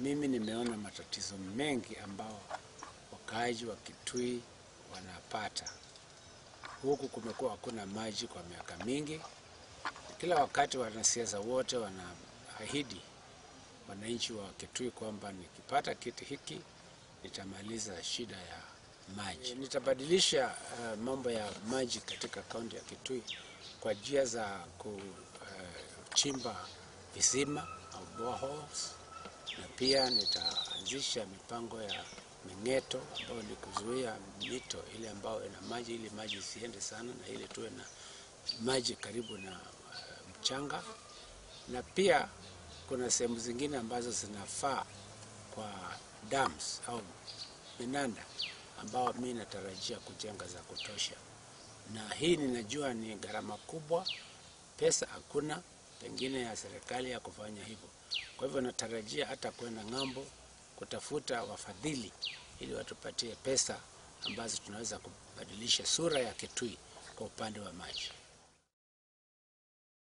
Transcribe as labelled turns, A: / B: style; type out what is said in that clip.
A: mimi nimeona matatizo mengi ambao wakaaji wa Kitui wanapata. Huku kumekuwa hakuna maji kwa miaka mingi. Kila wakati wanasiasa wote wanaahidi wananchi wa Kitui kwamba nikipata kiti hiki nitamaliza shida ya maji. Nitabadilisha uh, mambo ya maji katika kaunti ya Kitui kwa njia za kuchimba uh, visima au boreholes, na pia nitaanzisha mipango ya ming'eto ambayo ni kuzuia mito ile ambayo ina maji ili maji isiende sana na ili tuwe na maji karibu na uh, mchanga, na pia kuna sehemu zingine ambazo zinafaa kwa dams au minanda ambao mi natarajia kujenga za kutosha, na hii ninajua ni gharama kubwa, pesa hakuna pengine ya serikali ya kufanya hivyo. Kwa hivyo natarajia hata kwenda ng'ambo kutafuta wafadhili ili watupatie pesa ambazo tunaweza kubadilisha sura ya Kitui kwa upande wa maji.